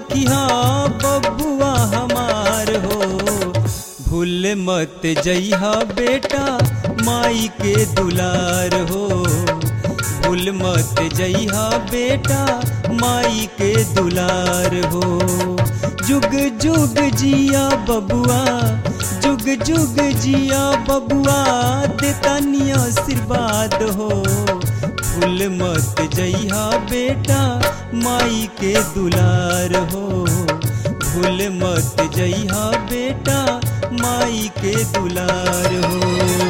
रखिया बबुआ हमार हो भूल मत जइहा बेटा माई के दुलार हो भूल मत जइहा बेटा माई के दुलार हो जुग जुग जिया बबुआ जुग जुग जिया बबुआ देतानी आशीर्वाद हो भूल मत जइहा बेटा माई के दुलार हो भूल मत जइहा बेटा माई के दुलार हो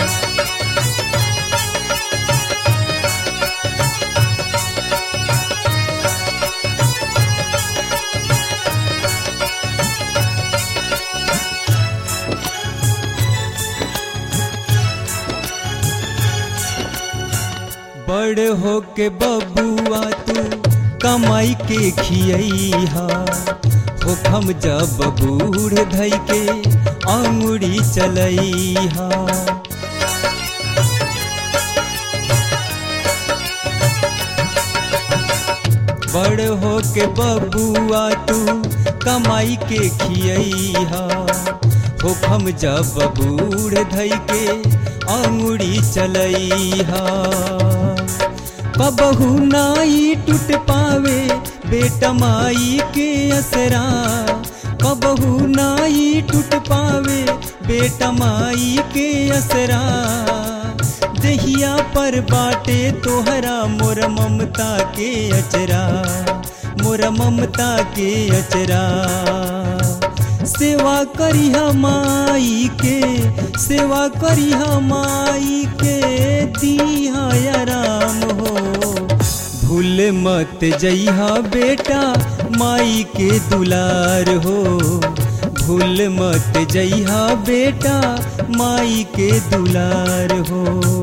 बड़ हो के बबुआ तू कमाई के खियहा हो खम जब बूढ़ धई के अंगुड़ी चलैहा बड़ हो के बबुआ तू कमाई के खियहा हो खम जब बूढ़ धई के अंगुड़ी चलैहा कबहू नाई टूट पावे बेटा माई के असरा कबहू नाई टूट पावे बेटा माई के असरा दहिया पर बाटे तोहरा मोर ममता के अचरा मोर ममता के अचरा सेवा करी माई के सेवा करी माई के दिया आराम हो भूल मत जइहा बेटा माई के दुलार हो भूल मत जइहा बेटा माई के दुलार हो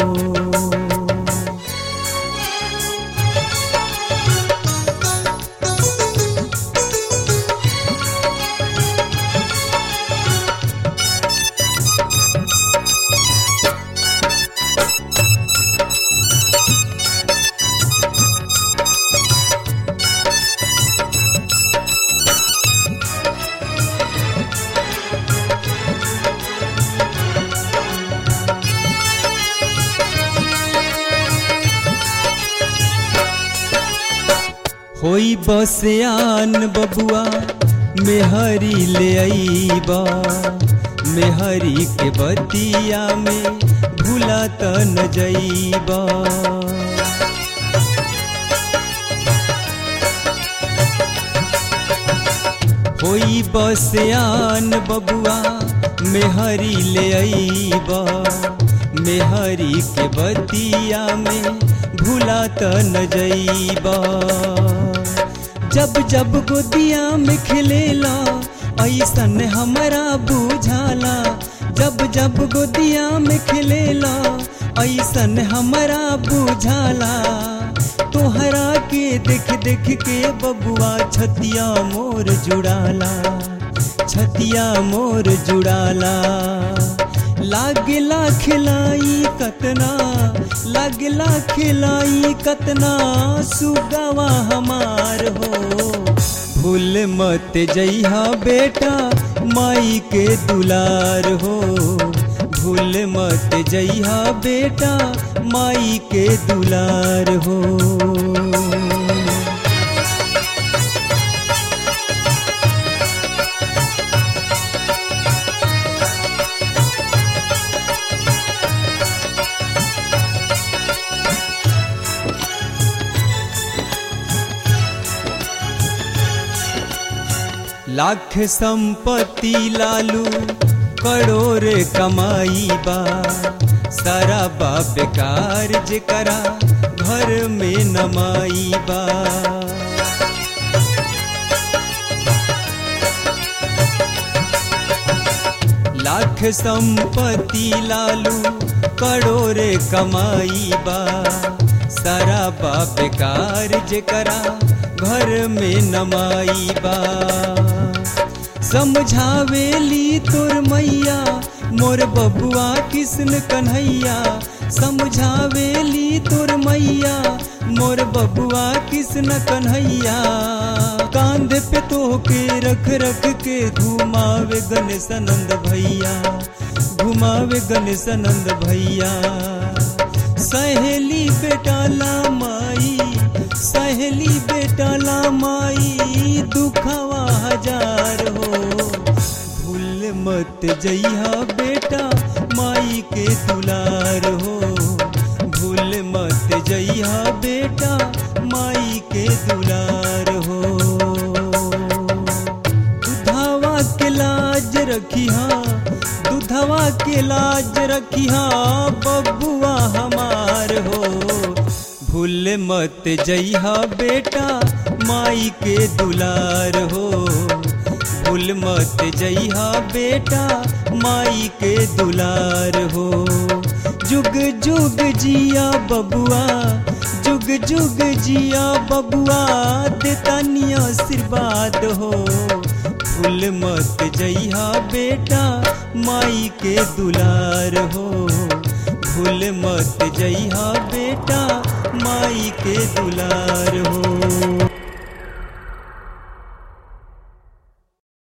होई बसयान बबुआ मेहरी ले आईबा मेहरी के बतिया में भूला त न जईबा होई बसयान बबुआ मेहरी ले आईबा मेहरी के बतिया में भूला त न जईबा जब जब गोदिया में खिलेला ऐसन हमारा बुझाला जब जब गोदिया में खिलेला ऐसन हमारा बुझाला तोहरा के देख देख के बबुआ छतिया मोर जुड़ाला छतिया मोर जुड़ाला लागला खिलाई कतना लागला खिलाई कतना सुगवा हमार हो भूल मत जइहा बेटा माई के दुलार हो भूल मत जइहा बेटा माई के दुलार हो लाख संपत्ति लालू करोड़ कमाई बा सारा बा बेकार जेकरा घर में नमाई बा लाख संपत्ति लालू करोड़ कमाई बा सारा बा बेकार जेकरा घर में नमाई बा समझावेली तोर मैया मोर बबुआ किसन कन्हैया समझावेली तोर मैया मोर बबुआ किसन कन्हैया कांधे पे तो के रख रख के घुमावे गणेशानंद भैया घुमावे गणेशानंद भैया सहेली बेटा ला माई सहेली बेटा ला माई दुखवा हजार हो भूल मत जइहा बेटा माई के दुलार हो भूल मत जइहा बेटा माई के दुलार हो दुधावा के लाज रखिहा दुधवा के लाज रखिहा बबुआ हमार हो भूल मत जइहा बेटा माई के दुलार हो भूल मत जइहा बेटा माई के दुलार हो जुग जुग जिया बबुआ जुग जुग जिया बबुआ देतानी आशीर्वाद हो भूल मत जइहा बेटा माई के दुलार हो भूल मत जइहा बेटा माई के दुलार हो